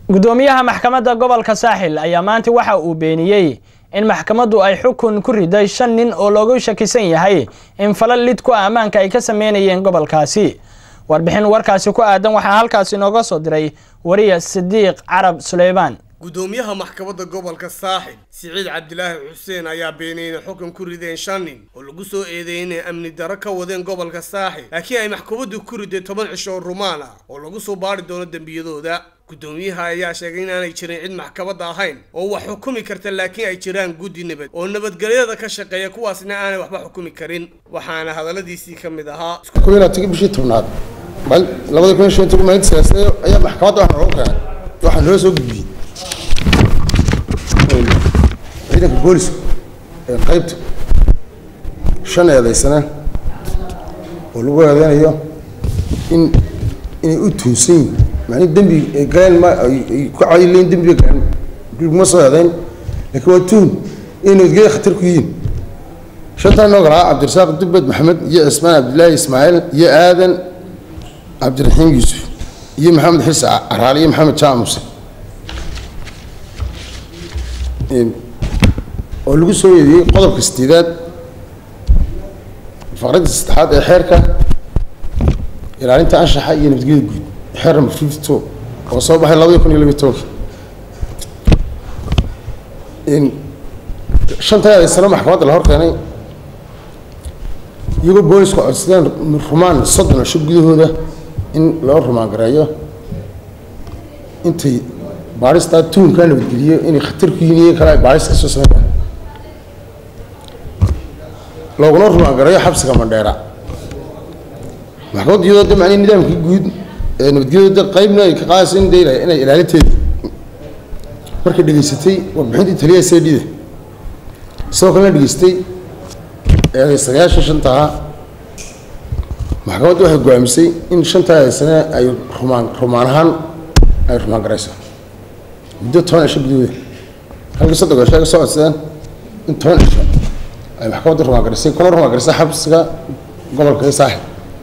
gudoomiyaha maxkamadda gobolka saaxil ayaa maanta waxa uu beeniyey in maxkamaddu ay xukun ku riday shan nin oo loogu shakisan yahay in falal lid ku ammaanka ay ka sameynayeen gobolkaasi warbixin warkaasi ku aadan waxaa halkaasi inooga soo diray wariya sidiiq carab suleymaan gudoomiyaha maxkamadda gobolka saaxil siciid cabdilaahi xuseen ayaa beeniyey inay xukun ku rideen shan nin oo lagu soo eedeeyey inay amni darro ka wadeen gobolka saaxil laakiin ay maxkamaddu ku riday toban cisho oo rumaan ah oo lagu soo baari doono dembiyadooda gudoomiyaha ayaa sheegay inaanay jirin cid maxkamadda ahayn oo wax xukumi karta laakiin ay jiraan guddi nabad oo nabadgelyada ka shaqeeya kuwaasna aanay waxba xukumi karin waxaana hadalladiisii ka mid ahaa koylaatigi bishii tobnaad labada kun iyo shan toban maalinta siyaasade ayaa maxkamadda waxaa noogu keenay waxaa noo soo gudbiyey ciidanka booliska ee qaybta shan eedaysana oo lagu eedeynayo in inay u tuunsan yihin macnii dembi ay galeen ma ay ku cadileyn dembiga galeen laguma soo eedeyn laakiin waa tuun inay nabadgelya khatar ku yihiin shantaa noo galaa cabdirasaaq dubbed maxamed iyo cismaan cabdillaahi ismaaciil iyo aadan cabdiraxiim yuusuf iyo maxamed xirsi caraali iyo maxamed jaamac muse oo lagu soo eediyey qodobka sideedaad faqradda saddexaad ee xeerka ilaalinta anshaxa iyo nabadgelyada guud xeer number fifty two oo soo baxay labadii kun iyo labiyo tobanka shantaa eedaysano maxkamadda la hor keenay iyagoo boolisku codsadeen rumaan soddon cisho gudahooda in loo rumaan gareeyo intay baaristaa tuunkaa nabadgeliyo inay khatar ku yihin iyo kale ay baaris ka soo sameeyaan looguna rumaan gareeyo xabsiga mandheera maxkamaddu iyadoo de macnii nidaamkii guud ee nabadgelyada qaybna ay ka qaadayso in de inay ilaalinteeda markay dhegaysatay warbixintii taliyaha c d da sidoo kalena dhegaystay eedaysanayaasha shantaha maxkamaddu waxay go-aamisay in shantaa eedaysane ay rumaan rumaan ahaan ay rumaan garayso muddo toban cisho gudahooda halkii soddon cisho ay ka soo codsadeen in toban cisho ay maxkamadda rumaan garisay kuna rumaan garisay xabsiga gobolka ee saaxil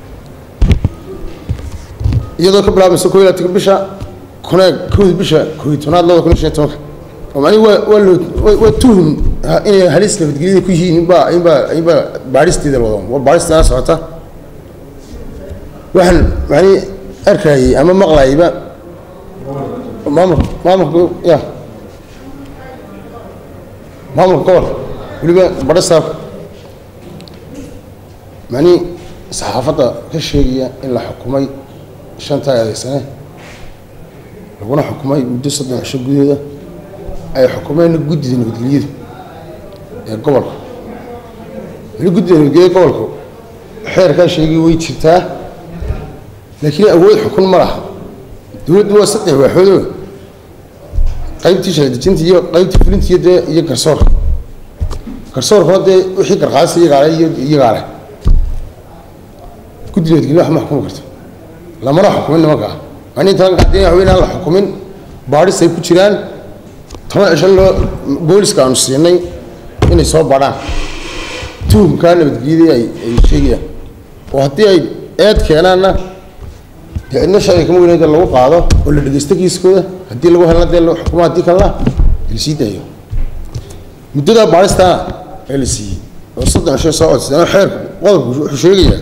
iyadoo ka bilaabmaysa koo iyo labatanka bisha kuna kowda bisha koo iyo tobnaad labada kun iyo shan iyo tobanka oo macnihi waa waa loo waa tuhum inay halis nabadgelyada ku yihiin inbaa inbaa inbaa baadhisteeda wado waa baadhisteeda socota waxaan macnihi arkayay ama maqlayayba maamul maamulka ya maamulka gobolka weliba badho saabka macnihi saxaafadda ka sheegaya in la xukumay shantaa eedaysane laguna xukumay muddo soddon cisho gudahooda ay xukumeen guddida nabadgelyada ee gobolka weli guddida nabadgelyada gobolka xeerkaa sheegay way jirtaa laakiin awood xukun ma laha dowladdu waa saddex waaxoodoo qaybtii shaladejinta iyo qaybtii fulinta iyo dee iyo garsoorka garsoorkuna dee wixii garqaadisa iyagaale iyo iyagaale guddi nabadgelya wax ma xukumi karto lamana xukumin nimankaa macnihi talanka haddii waxa weyn aan la xukumin baadhis ay ku jiraan toban cisho loo booliska aanu siinay inay soo badhaan tuhumkaa nabadgelyadii ay ay sheegayaan oo haddii ay eed keenaanna dee cidna sharci kama weyn de lagu qaado oo la dhegeysto kiiskooda haddii lagu helna dee xukuma haddii kalena la sii daayo muddadaa baadhistaana ee la siiyey oo soddon cisho soo codsadeen oo xeerku qodobku wuxuu sheegayaa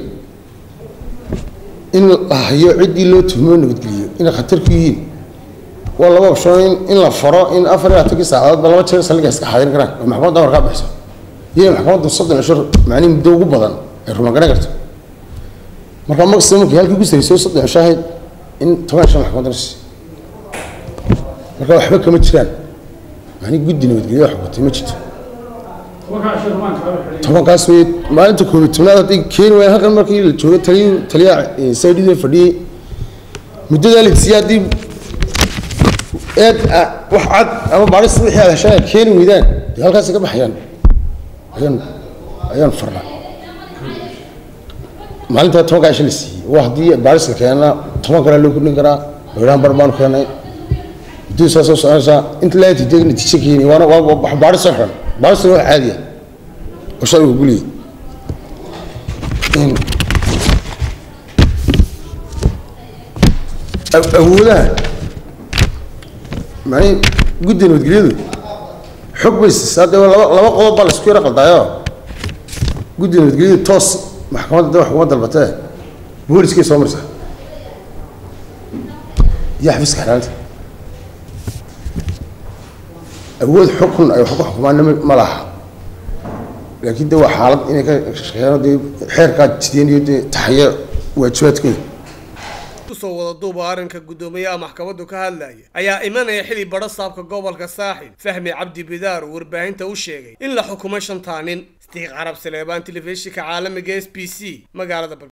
in la hayo ciddii loo tuhmo nabadgeliyo inay khatar ku yihiin waa laba option in la faro in afar iyo labaatankii saacadoodba laba jeer saldhiga iska xadirin karaan oo maxkamadda amar kaa bixiso iyo maxkamadda soddon cisho macnihi muddo ugu badan ay rumaan garan karto marka maximum markii halkii ku sarayso soddon cisho ahayd in toban cisho maxkamadda la siiyo marka waxba kama jiraan macnihi guddi nabadgelyo xukuntay ma jirto tobankaas wey maalinta koobiy tobnaad hadday keeni waayeen halkan markii la joogo taliy taliyaha saydhida fadhiyey muddadaa la siiyey haddii eed wax cad ama baadhis wixii aad heshaan aad keeni weydaan dee halkaasi ka baxayaan ayaan ayaan farnaa maalintaa tobankaa isha la siiyey waa haddii baadhis la keenana toban kalea loo kordhin karaa loodhaan bar baanu keenay muddada saa soo soconaysaa inta laati dee natiijo keeni waana waa baadhis soo xiran baadhisna wax caadiya oo sharcigu guliyay awoodaha mani guddiga nabadgelyadu xog bay siisaa dee laba laba qodob baa laisku yara qaldaayo guddiga nabadgelyadu toos maxkamadda dee wax kuma dalbatee booliskay soo marsaa iyo xafiiska xanaanta awood xukun ay wax ku xukumaan ma laha laakiin de waa xaalad inay ka shaqeeyaan dee xeerkaa jideen iyo dee taxaya waajibaadkooda kusoo wada duuba arrinka guddoomiyaha maxkamaddu ka hadlaya ayaa imanaya xili badho saabka gobolka saaxil fahmi cabdi bidaar uu warbaahinta u sheegay in la xukumay shantaa nin sadiiq carab saleebaan telefishinka caalamiga s b c magaalada